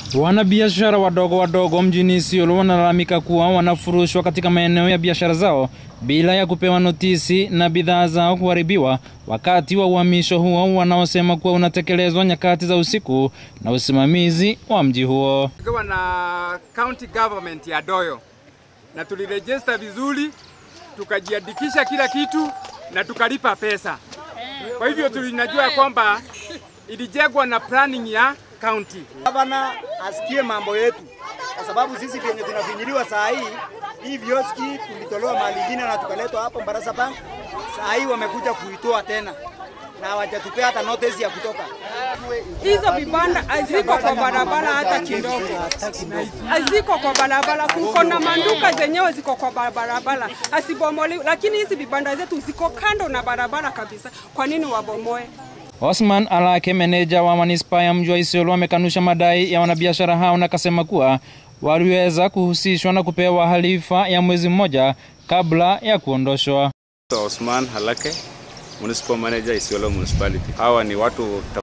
Wanabiashara wadogo wadogo mjini Isiolo wanalalamika kuwa wanafurushwa katika maeneo ya biashara zao bila ya kupewa notisi na bidhaa zao kuharibiwa wakati wa uhamisho huo wanaosema kuwa unatekelezwa nyakati za usiku na usimamizi wa mji huo. Tukiwa na county government ya Doyo na tulirejista vizuri, tukajiandikisha kila kitu na tukalipa pesa. Kwa hivyo tulinajua kwamba ilijengwa na planning ya county. Gavana asikie mambo yetu, kwa sababu sisi vyenye tunafinyiliwa saa hii, hii vioski tulitolewa mahali ingine na tukaletwa hapo Mbarasa Bank. Saa hii wamekuja kuitoa tena na hawajatupea hata notice ya kutoka. Hizo vibanda haziko kwa barabara hata kidogo, haziko kwa barabara. Kuko na manduka zenyewe ziko kwa barabara, asibomolewi, lakini hizi vibanda zetu ziko kando na barabara kabisa. Kwa nini wabomoe? Osman Alake, meneja wa manispaa ya mji wa Isiolo, amekanusha madai ya wanabiashara hao na akasema kuwa waliweza kuhusishwa na kupewa halifa ya mwezi mmoja kabla ya kuondoshwa. Osman Halake, municipal manager Isiolo municipality. Hawa ni watu